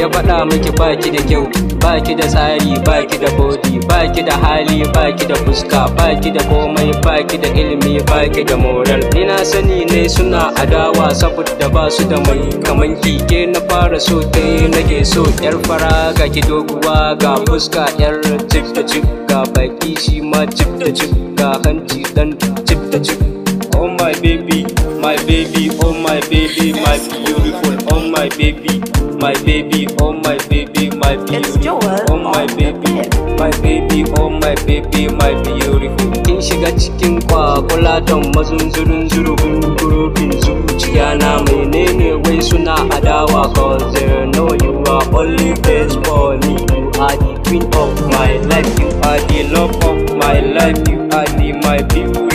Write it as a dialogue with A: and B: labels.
A: faɗa miki baki da kyau baki da tsari baki da body baki da hali baki da fuska baki da komai baki da ilimi baki da moral ni na sani ne suna adawa saboda ba su da mai kaman kike na fara so ta nake so yar fara ga ki doguwa ga fuska yar cip da cip ga baki shi ma cip da cip ga hanci dan cip da cip oh my baby my baby oh my baby my beautiful oh my baby my baby oh my baby my
B: It's
A: beautiful
B: Joel
A: oh my
B: on the
A: baby
B: mix.
A: my baby oh my baby my beautiful kin shiga cikin kwakula don mazunzurin zurubin gurbin zuciya na menene wai suna adawa cause they know you are only best for me you are the queen of my life you are the love of my life you are the my beauty